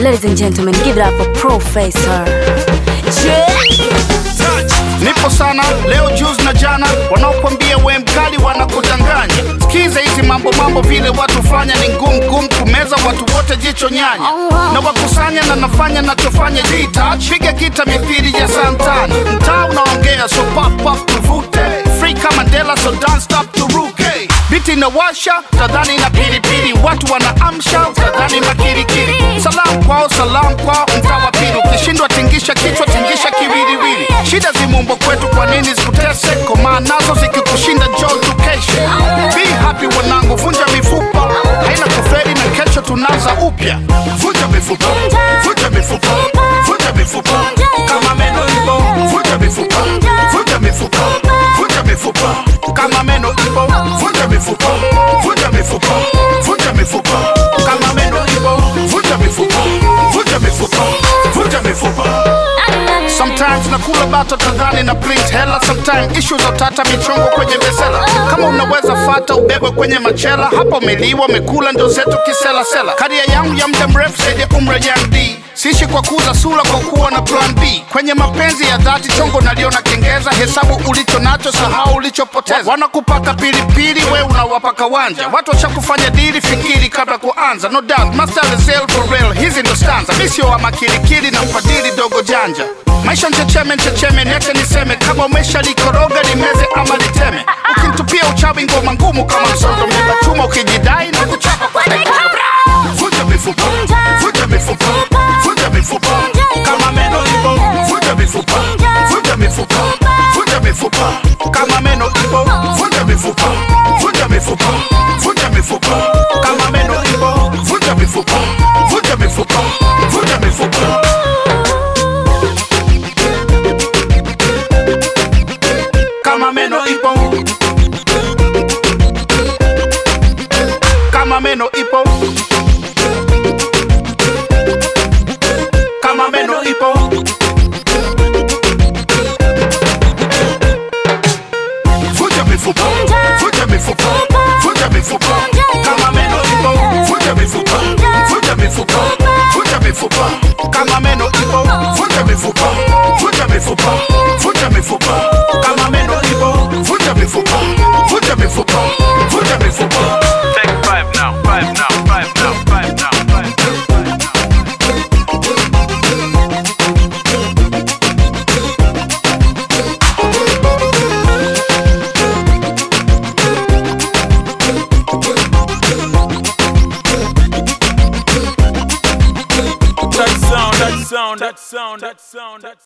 Ladies and gentlemen, give it up for Professor. Nipo sana leo juzi na jana, wanaokwambia we mkali wanakudanganya. Sikiza hizi mambo mambo, vile watu fanya ni ngumu ngumu kumeza, watu wote jicho nyanya na wakusanya na nafanya nachofanya jita piga kita mithili ya santana, mtaa unaongea so pop pop tuvute free kama Mandela so don't stop turuke biti inawasha tadhani na pilipili, watu wanaamsha tadhani makirikiri. Salam kwao salam kwao, mtaa wa pili ukishindwa tingisha kichwa tingisha kiwiliwili. Shida zimumbo kwetu, kwa nini zikutese? Komaa nazo zikikushinda njoo tukeshe. Be happy wanangu, vunja mifupa haina kuferi na kesho tunaanza upya. Vunja mifupa, vunja mifupa, vunja mifupa kama meno ipo, vunja mifupa, vunja mifupa, vunja mifupa kama meno ipo, vunja mifupa, vunja mifupa, vunja mifupa kama meno ipo, vunja mifupa, vunja mifupa, vunja mifupa. Sometimes nakula bato tadhani na print hela, sometimes issue za utata michongo kwenye besela. Kama unaweza fata ubebwe kwenye machela, hapo umeliwa umekula ndo zetu kisela sela. Karia yangu ya muda mrefu zaidi ya umri ya D Sishi kwa kuuza sura kwa kuwa na plan B. Kwenye mapenzi ya dhati chongo naliona kengeza, hesabu ulicho nacho, sahau ulichopoteza. Wanakupaka pilipili, we unawapaka wanja. Watu washakufanya dili, fikiri kabla kuanza. No doubt, master is real for real, hizi ndo stanza. Mi sio wa makilikili na mfadhili dogo janja. Maisha nchecheme nchecheme, niache niseme, kama umesha likoroga limeze ama liteme. Ukinitupia uchawi ngoma ngumu kama msondo, mlima chuma ukijidai na kuchapa kwa Vunja mifupa, vunja mifupa, vunja mifupa kama meno ipo, vunja mifupa, vunja mifupa, vunja mifupa kama meno ipo, vunja mifupa, vunja mifupa, vunja mifupa kama meno ipo, vunja mifupa, vunja mifupa, vunja mifupa. Kama meno ipo, kama meno ipo kama meno ipo vunja mifupa vunja mifupa vunja mifupa kama meno ipo vunja mifupa vunja mifupa vunja mifupa kama meno ipo vunja mifupa vunja mifupa vunja mifupa kama meno ipo vunja mifupa vunja mifupa vunja mifupa Take five now, five now, five now, five now, five now. That sound, that sound, that sound, that sound, that